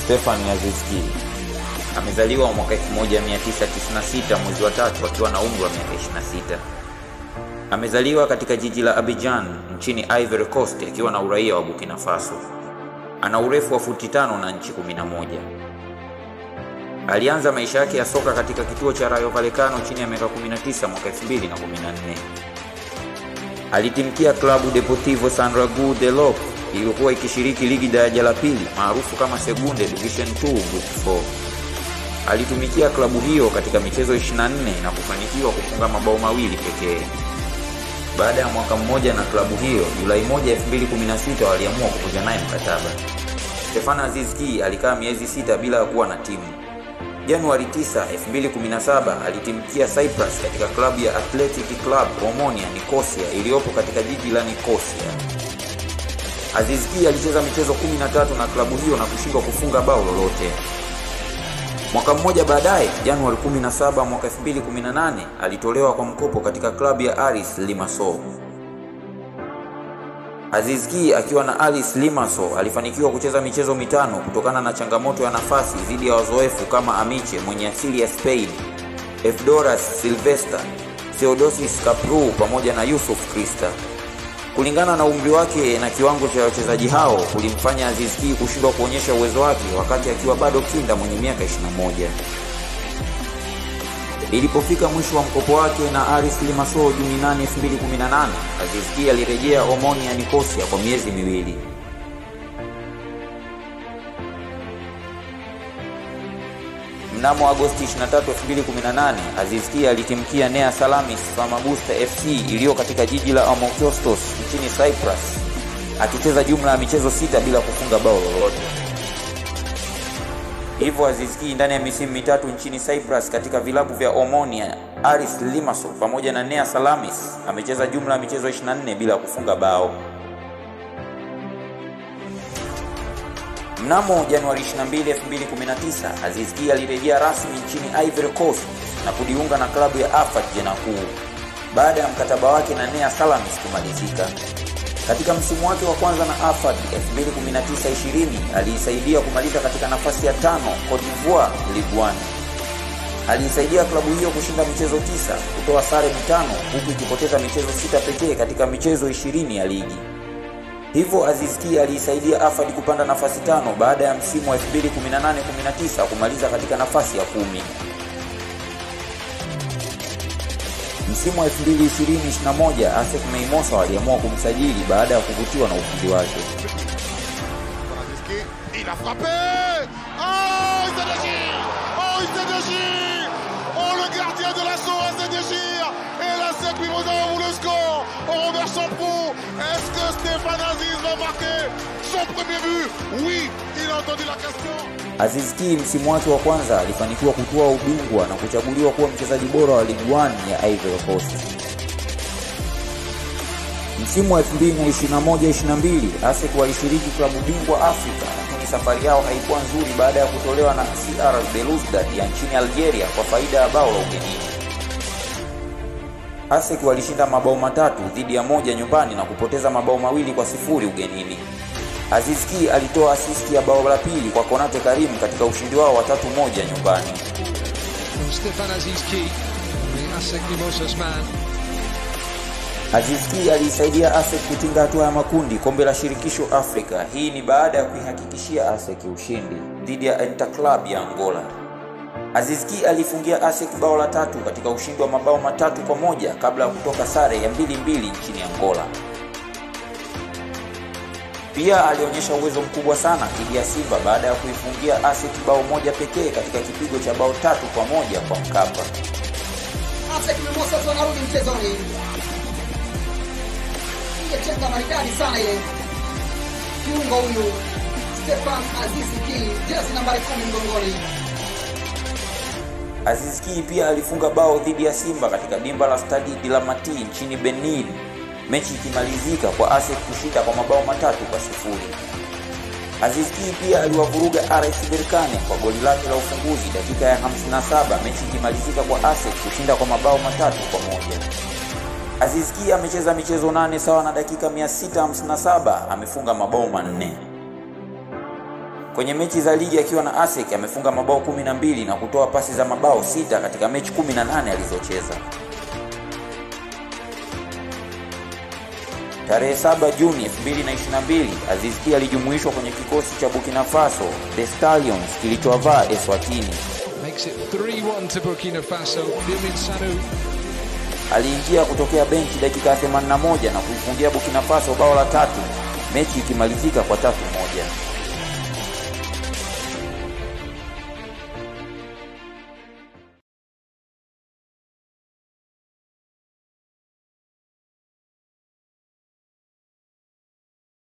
Stefan Aziz Ki amezaliwa mwaka 1996 mwezi wa tatu akiwa na umri wa miaka 26. Amezaliwa katika jiji la Abidjan nchini Ivory Coast akiwa na uraia wa Burkina Faso. Ana urefu wa futi tano na nchi 11. Alianza maisha yake ya soka katika kituo cha Rayo Vallecano chini ya miaka 19 mwaka 2014. Alitimkia klabu Deportivo Sanragu de Lop iliyokuwa ikishiriki ligi daraja la pili maarufu kama Segunde Division 2 Group 4. Alitumikia klabu hiyo katika michezo 24 na kufanikiwa kufunga mabao mawili pekee. Baada ya mwaka mmoja na klabu hiyo, Julai 1, 2016 waliamua kuvunja naye mkataba. Stefan Aziz Ki alikaa miezi sita bila ya kuwa na timu. Januari 9, 2017 alitimkia Cyprus katika klabu ya Athletic Club Omonia Nicosia iliyopo katika jiji la Nicosia. Aziz Ki alicheza michezo 13 na klabu hiyo na kushindwa kufunga bao lolote. Mwaka mmoja baadaye, Januari 17 mwaka 2018, alitolewa kwa mkopo katika klabu ya Aris Limassol. Aziz Ki akiwa na Aris Limassol alifanikiwa kucheza michezo mitano kutokana na changamoto ya nafasi dhidi ya wazoefu kama Amiche mwenye asili ya Spain, Efdoras Silvester, Theodosis Kapru pamoja na Yusuf Krista. Kulingana na umri wake na kiwango cha wachezaji hao kulimfanya Aziz Ki kushindwa kuonyesha uwezo wake wakati akiwa bado kinda mwenye miaka 21. Ilipofika mwisho wa mkopo wake na Aris Limassol Juni 8, 2018, Aziz Ki alirejea Omonia Nicosia kwa miezi miwili. Mnamo Agosti 23, 2018, Aziz Ki alitimkia Nea Salamis Famagusta FC iliyo katika jiji la Amokyostos nchini Cyprus, akicheza jumla ya michezo sita bila kufunga bao lolote. Hivyo Aziz Ki ndani ya misimu mitatu nchini Cyprus katika vilabu vya Omonia, Aris Limassol pamoja na Nea Salamis amecheza jumla ya michezo 24 bila kufunga bao. Mnamo Januari 22, 2019, Aziz Ki alirejea rasmi nchini Ivory Coast na kujiunga na klabu ya AFAD Janakou baada ya mkataba wake na Nea Salamis kumalizika. Katika msimu wake wa kwanza na AFAD 2019-20 aliisaidia kumaliza katika nafasi ya tano Cote d'Ivoire Ligue 1. Aliisaidia klabu hiyo kushinda michezo tisa, kutoa sare mitano huku ikipoteza michezo sita pekee katika michezo 20 ya ligi. Hivyo Aziz Ki aliisaidia AFAD kupanda nafasi tano baada ya msimu wa 2018-19 kumaliza katika nafasi ya kumi. Msimu wa 2020-21 ASEC Mimosas waliamua kumsajili baada ya kuvutiwa na ufundi wake. Aziz Ki, il a frappé Oh, il s'est déchiré Oh, il s'est déchiré Oh, le gardien de l'assaut s'est déchiré Et la SEC Mimosas ouvre le score au Robert Champrou. Est-ce que Stéphane Aziz va marquer son premier but Oui, il a entendu la question. Aziz Ki msimu wake wa kwanza alifanikiwa kutoa ubingwa na kuchaguliwa kuwa mchezaji bora wa Ligue 1 ya Ivory Coast. Msimu wa 2021-22 ASEC walishiriki klabu bingwa Afrika, lakini safari yao haikuwa nzuri baada ya kutolewa na CR Belouizdad ya nchini Algeria kwa faida ya bao la ugenini. ASEC walishinda mabao matatu dhidi ya moja nyumbani na kupoteza mabao mawili kwa sifuri ugenini. Aziz Ki alitoa asisti ya bao la pili kwa Konate Karim katika ushindi wao wa tatu moja nyumbani. from Stefan Aziz Ki, the ASEC Mimosas man. Aziz Ki aliisaidia ASEC kutinga hatua ya makundi kombe la shirikisho Afrika. Hii ni baada ya kuihakikishia ASEC ushindi dhidi ya Interclub ya Angola. Aziz Ki alifungia ASEC bao la tatu katika ushindi wa mabao matatu kwa moja kabla ya kutoka sare ya mbili mbili nchini Angola. Pia alionyesha uwezo mkubwa sana dhidi ya Simba baada ya kuifungia ASEC bao moja pekee katika kipigo cha bao tatu kwa moja kwa Mkapa. ASEC Mimosas wanarudi mchezoni. Ingechenga maridadi sana ile. Kiungo huyu Stefan Aziz Ki, jezi nambari kumi mgongoni. Aziz Ki pia alifunga bao dhidi ya Simba katika dimba la Stade de la Mati nchini Benin, mechi ikimalizika kwa ASEC kushinda kwa mabao matatu kwa sifuri. Aziz Ki pia aliwavuruga RS Berkane kwa goli lake la ufunguzi dakika ya 57, mechi ikimalizika kwa ASEC kushinda kwa mabao matatu kwa moja. Aziz Ki amecheza michezo nane sawa na dakika 657, amefunga mabao manne. Kwenye mechi za ligi akiwa na ASEC amefunga mabao 12 na kutoa pasi za mabao sita katika mechi 18 alizocheza. Tarehe 7 Juni 2022 Aziz Ki alijumuishwa kwenye kikosi cha Burkina Faso The Stallions kilichovaa Eswatini. Makes it 3-1 to Burkina Faso. Firmin Sanu Aliingia kutokea benchi dakika ya 81 na kuifungia Burkina Faso bao la tatu, mechi ikimalizika kwa tatu moja.